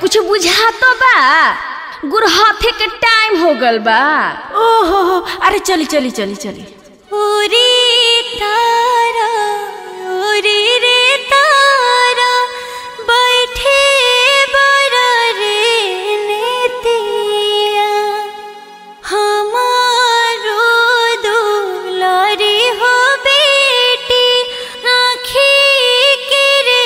कुछ बुझा तो बा गुरहथे के टाइम हो गल बा ओहो हो अरे चली चली चली चली उरी तारा उरी रे तारा बैठे बड़ा रे नेतिया हमारो दुलारी हो बेटी आँखी के रे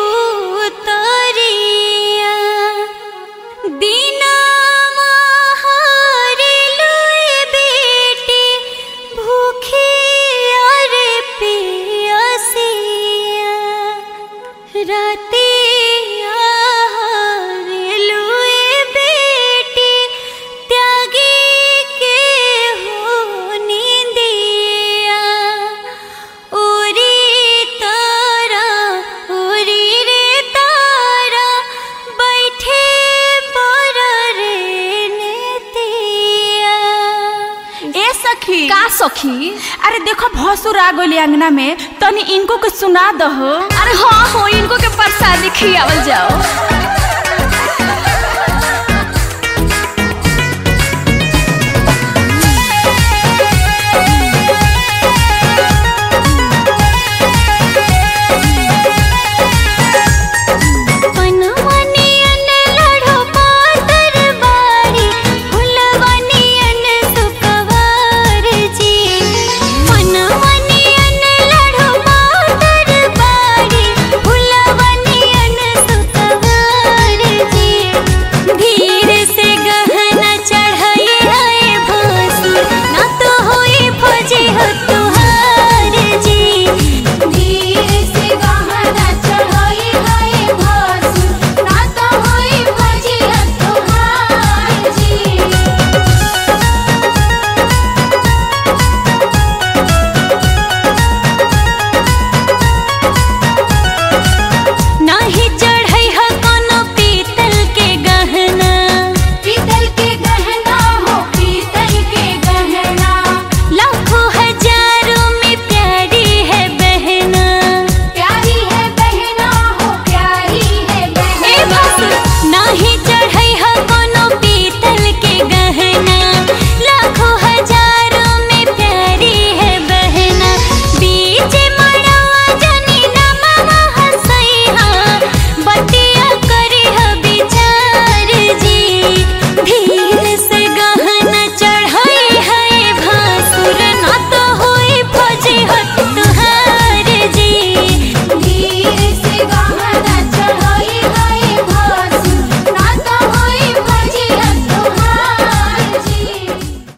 पुतरिया दीना महारे लुए बेटी भूखी अरे पियासिया राते आहारे लुए बेटी त्यागी के हो नींदिया उरी तारा उरी रे तारा बैठे पर रे नेतिया ए सखी का सखी अरे देखो भसुर आ गइल अंगना में तनी इनको के सुना दहो अरे हाँ हो इनको के प्रसादी खियावल जाओ